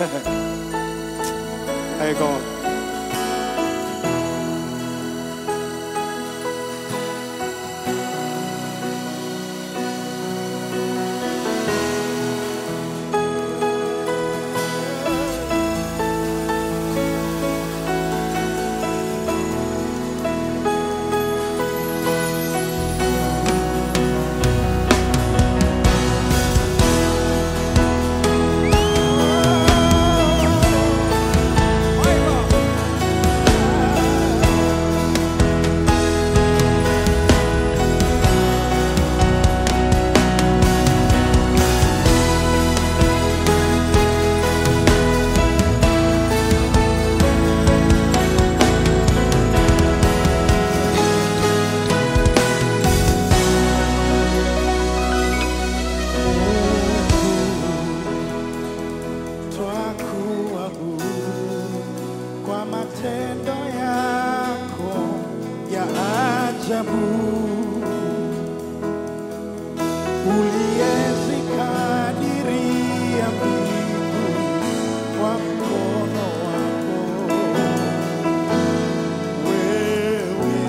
Hey God. Twakuabudu kwa matendo yako ya ajabu, uliyezikadiria mbingu kwa mkono wako wewe.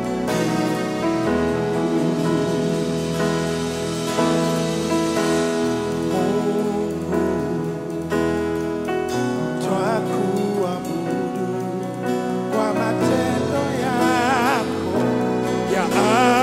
Mungu twakuabudu kwa matendo yako ya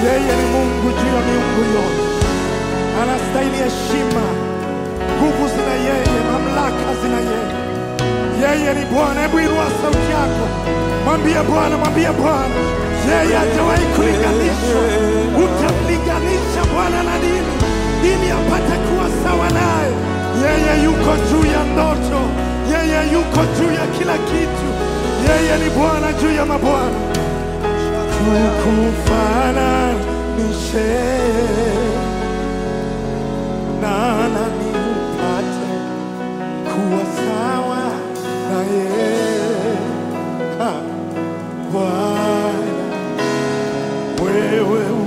Yeye ni Mungu juu ya miungu yote, anastahili heshima. Nguvu zina yeye, mamlaka zina yeye. Yeye ni Bwana. Hebu inua sauti yako, mwambie Bwana, mwambie Bwana, yeye hajawahi kulinganishwa. Utamlinganisha Bwana na nini ili apate kuwa sawa naye? Yeye yuko juu ya ndoto, yeye yuko juu ya kila kitu. Yeye ni Bwana juu ya mabwana. Tukufananishe na nani upate kuwa sawa na yeye Ha, Bwana wewe u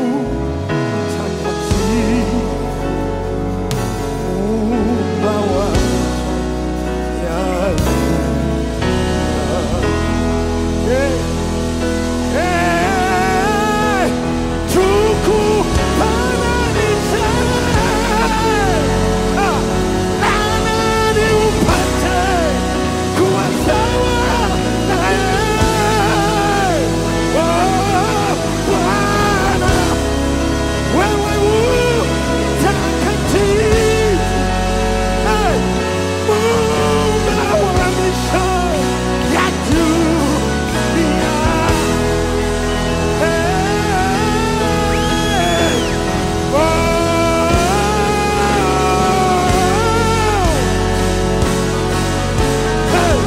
mtakatifu Muumba wa ya Hey, hey, tukufananishe Ah, na nani upate kuwa sawa na yeye? Oh, Bwana, wewe u mtakatifu Hey, Muumba wa misho ya dunia. Hey, oh, hey,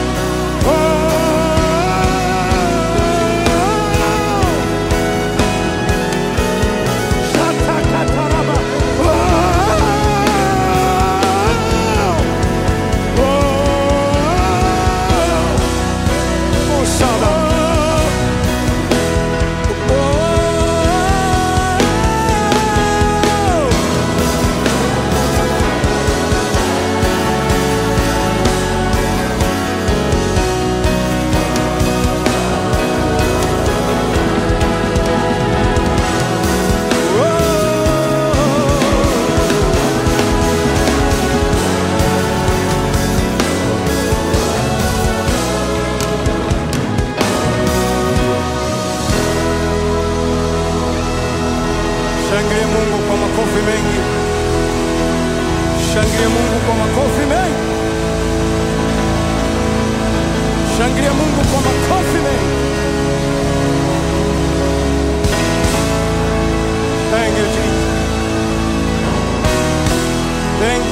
oh. Shatakataraba. Oh, oh, oh, Saba. Oh. Shangilie Mungu kwa makofi mengi. Shangilie Mungu kwa makofi mengi. Shangilie Mungu kwa makofi mengi. Thank you, Jesus. Thank